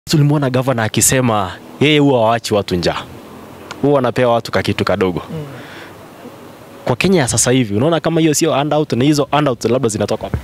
tulimwona gavana akisema yeye huwa hawachi watu njaa, huwa wanapea watu kakitu kadogo. Kwa Kenya ya sasa hivi unaona kama hiyo sio handout, na hizo handout labda zinatoka wapi?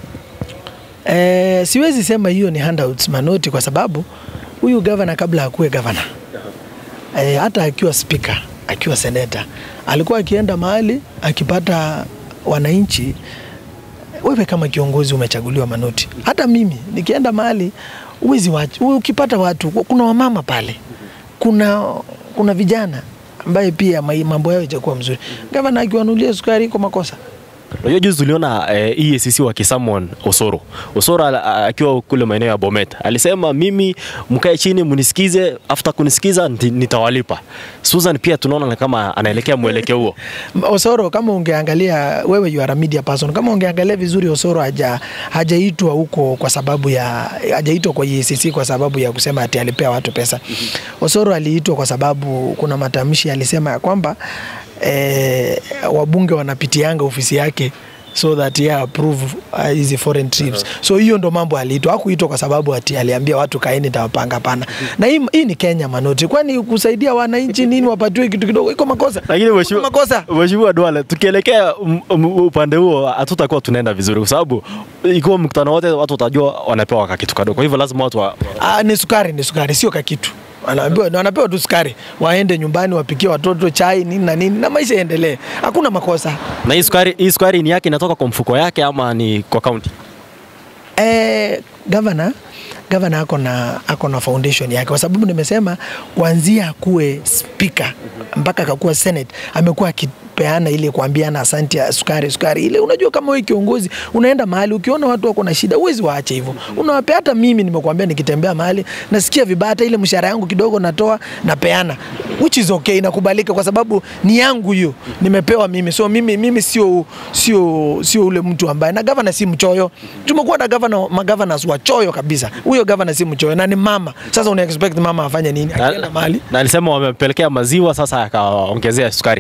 Eh, siwezi sema hiyo ni handouts manoti kwa sababu huyu gavana kabla akuwe gavana eh, hata akiwa spika akiwa seneta alikuwa akienda mahali akipata wananchi. Wewe kama kiongozi umechaguliwa manoti, hata mimi nikienda mahali uwezi wachi, ukipata watu, kuna wamama pale, kuna kuna vijana ambaye pia mai- mambo yao itakuwa mzuri. Gavana akiwanulia sukari iko makosa. Unajua juzi tuliona eh, EACC wakisamon Osoro. Osoro al- a- akiwa kule maeneo ya Bomet alisema mimi mkae chini mnisikize, after kunisikiza nti- nitawalipa. Susan pia tunaona ni kama anaelekea mwelekeo huo. Osoro kama ungeangalia wewe, you are a media person, kama ungeangalia vizuri, Osoro haja hajaitwa huko kwa sababu ya hajaitwa kwa EACC kwa sababu ya kusema ati alipea watu pesa. Osoro aliitwa kwa sababu kuna matamshi alisema ya kwamba eh, wabunge wanapitianga ofisi yake so that yeah, approve uh, hizi foreign trips. So hiyo ndo mambo aliitwa, hakuitwa kwa sababu ati aliambia watu kaeni nitawapanga, hapana. Na hii, hii ni Kenya manoti, kwani kusaidia wananchi nini wapatiwe kitu kidogo iko makosa? Lakini Iko mheshimiwa makosa Mheshimiwa Duale, tukielekea m- m- upande huo hatutakuwa tunaenda vizuri, kwa sababu ikiwa mkutano wote watu watajua wanapewa kakitu kadogo. Kwa hivyo lazima watu wa, Ah, ni sukari, ni sukari, sio kakitu. Wanaambiwa, wanapewa tu sukari, waende nyumbani wapikie watoto chai nini na nini, na maisha yaendelee. Hakuna makosa. na hii sukari, hii sukari ni yake inatoka kwa mfuko yake ama ni kwa kaunti? Eh, gavana gavana ako na ako na foundation yake, kwa sababu nimesema kuanzia akuwe spika mpaka akakuwa senate amekuwa akipeana ile kuambiana asante ya sukari sukari ile. Unajua kama wewe kiongozi unaenda mahali ukiona watu wako na shida, huwezi waache hivyo, unawapea. Hata mimi nimekuambia, nikitembea mahali nasikia vibaya, hata ile mshahara yangu kidogo natoa napeana, which is okay, inakubalika kwa sababu ni yangu hiyo, nimepewa mimi. So mimi mimi sio sio sio ule mtu ambaye, na gavana si mchoyo. Tumekuwa na gavana magavana wachoyo kabisa. Huyo gavana si mchoyo na ni mama. Sasa una expect mama afanye nini akienda Na, mahali? na alisema wamepelekea maziwa, sasa akaongezea sukari.